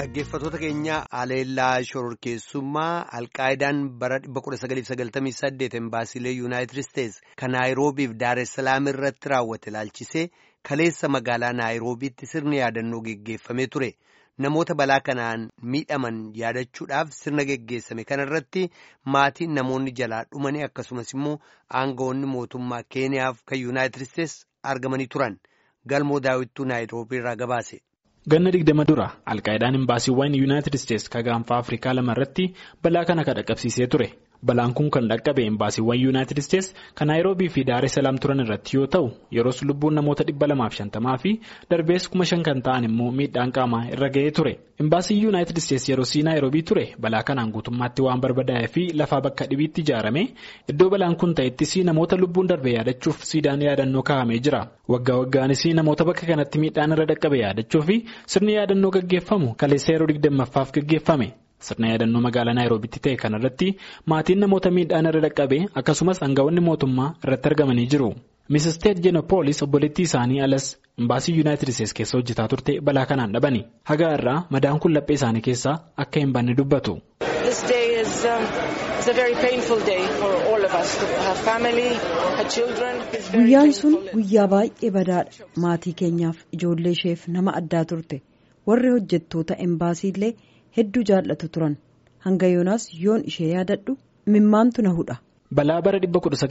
Dhaggeeffattoota keenya Aleellaa Shororkeessummaa Alqaayidaan bara 1998 embaasiilee Yuunaayitid Isteets kan Naayiroobiif Daaressalaam irratti raawwate ilaalchisee kaleessa magaalaa Naayiroobiitti sirni yaadannoo geggeeffamee ture. Namoota balaa kanaan miidhaman yaadachuudhaaf sirna geggeessame kanarratti maatiin namoonni jalaa dhumanii akkasumas immoo aangawoonni mootummaa Keeniyaaf kan Yuunaayitid Isteets argamanii turan. Galmoo daawwittuu Naayiroobii irraa gabaase. Ganna digdama dura alqaayidaan imbaasiiwwan yuunaayitid isteets ka gaanfaa afrikaa lama irratti balaa kana kan dhaqqabsiisee ture balaan kun kan dhaqqabe imbaasiiwwan yuunaayitid isteets kan naayiroobii fi daaressalaam turan irratti yoo ta'u yeroos lubbuun namoota dhibba lamaaf shantamaa fi darbees kuma shan kan ta'an immoo miidhaan qaamaa irra ga'ee ture imbaasiin yuunaayitid isteets yeroo sii naayiroobii ture balaa kanaan guutummaatti waan barbadaa'ee fi lafaa bakka dhibiitti ijaarame iddoo balaan kun ta'ettis namoota lubbuun darbe yaadachuuf siidaan yaadannoo kaa'amee jira waggaa waggaanis namoota bakka kanatti miidhaan irra dhaqqabe yaadachuu fi sirni yaadannoo gaggeeffamu kaleessa yeroo digdammaffaaf gaggeeffame sirna yaadannoo magaalaa naayiroobitti ta'e kanarratti maatiin namoota miidhaan irra dhaqqabe akkasumas aangawoonni mootummaa irratti argamanii jiru. Misisteet Jeenopoolis obboleettii isaanii alas imbaasii yuunaayitid isteets keessa hojjetaa turte balaa kanaan dhabani haga irraa madaan kun laphee isaanii keessaa akka hin banne dubbatu. Guyyaan sun guyyaa baay'ee badaadha. Maatii keenyaaf ijoollee isheef nama addaa turte. Warri hojjettoota embaasiillee hedduu jaallatu turan. Hanga yoonaas yoon ishee yaadadhu mimmaantu na hudha. Balaa bara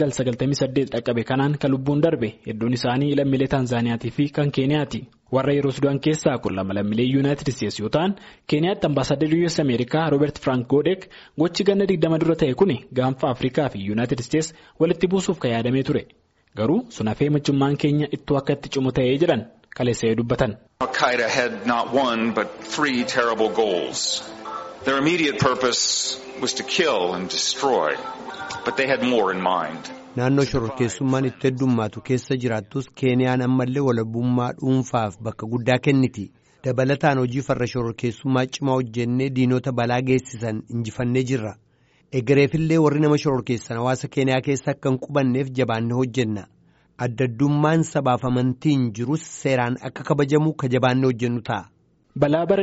1998 dhaqqabe kanaan kan lubbuun darbe hedduun isaanii lammiilee Taanzaaniyaatii fi kan Keeniyaati. Warra yeroo Sudaan keessaa kun lama lammiilee Yuunaayitid Isteets yoo ta'an Keeniyaatti ambaasaaddarri US Ameerikaa Roobert Frank Goodek gochi ganna digdama dura ta'e kun gaanfa Afrikaa fi Yuunaayitid Isteets walitti buusuuf kan yaadamee ture. Garuu sun hafee michummaan keenya ittoo akka itti cimu ta'ee jedhan kaleessa'ee dubbatan. Al-Qaeda had not one but three terrible goals. Their immediate purpose was to kill and destroy. But they had more in mind. Naannoo shororkeessummaan itti heddummaatu keessa jiraattus Keeniyaan ammallee walabummaa dhuunfaaf bakka guddaa kenniti. Dabalataan hojii farra shororkeessummaa cimaa hojjennee diinota balaa geessisan injifannee jirra. Egereefillee warri nama shororkeessan hawaasa Keeniyaa keessa akka hin qubanneef jabaannee hojjenna. Addaddummaan sabaaf amantiin jirus seeraan akka kabajamu ka jabaannee hojjennu ta'a. Balaa bara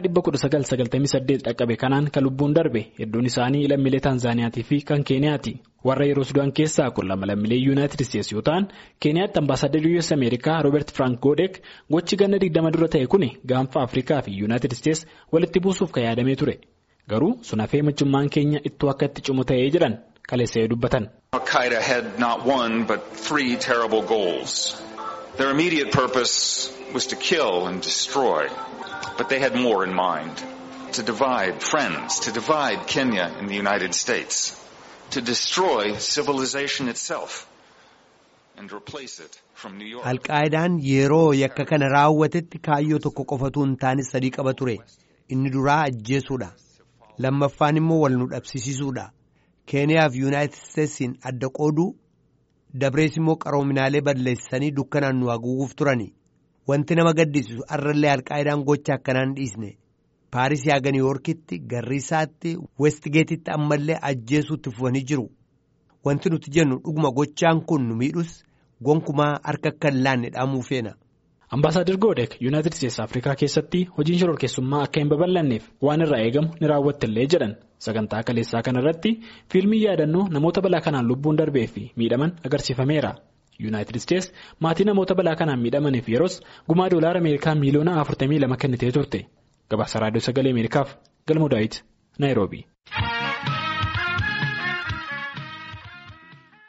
1998 dhaqqabe kanaan kan lubbuun darbe hedduun isaanii lammiilee Taanzaaniyaatii fi kan Keeniyaati. Warra yeroo Sudaan keessaa kun lama lammiilee Yuunaayitid Isteets yoo ta'an Keeniyaatti ambaasaaddarri US Ameerikaa Roobert Frank Goodek gochi ganna digdama dura ta'e kun gaanfa Afrikaa fi Yuunaayitid Isteets walitti buusuuf kan yaadamee ture. Garuu sun hafee michummaan keenya ittoo akka itti cimu ta'ee jedhan kaleessa'ee dubbatan. Al-Qaeda had not one but three terrible goals. Their immediate purpose was to kill and destroy. But they had more in mind. To divide friends, to divide Kenya and the United States, to destroy civilization itself and replace it from New York. Alqaayidaan yeroo yakka kana raawwatetti kaayyoo tokko qofatu hin taane sadii qaba ture. Inni duraa ajjeesuudha. Lammaffaan immoo wal nu dhabsiisuudha. Keeniyaa fi Yuunaayitid Isteetsiin adda qooduu dabrees immoo qaroominaalee balleessanii dukkanaan nu haguuguuf turani. Wanti nama gaddisiisu har'allee alqaayidaan gocha akkanaan dhiisne paarisii haga niiwoorkitti garriisaatti westgeetitti ammallee ajjeesuutti fufanii jiru wanti nuti jennu dhuguma gochaan kun nu miidhus gonkumaa harka akka hin laanne dhaamuu feena. Ambaasaadar Goodek Yuunaayitid Isteets Afrikaa keessatti hojiin shororkeessummaa akka hin babal'anneef waan irraa eegamu ni raawwattillee jedhan sagantaa kaleessaa kanarratti fiilmii yaadannoo namoota balaa kanaan lubbuun darbee fi miidhaman agarsiifameera. Yuunaayitid Isteets maatii namoota balaa kanaan miidhamaniif yeroos gumaa doolaara Ameerikaa miiliyoona 42 kennitee turte. Gabaasa Raadiyoo Sagalee Ameerikaaf Galmoo Daawit Naayiroobii.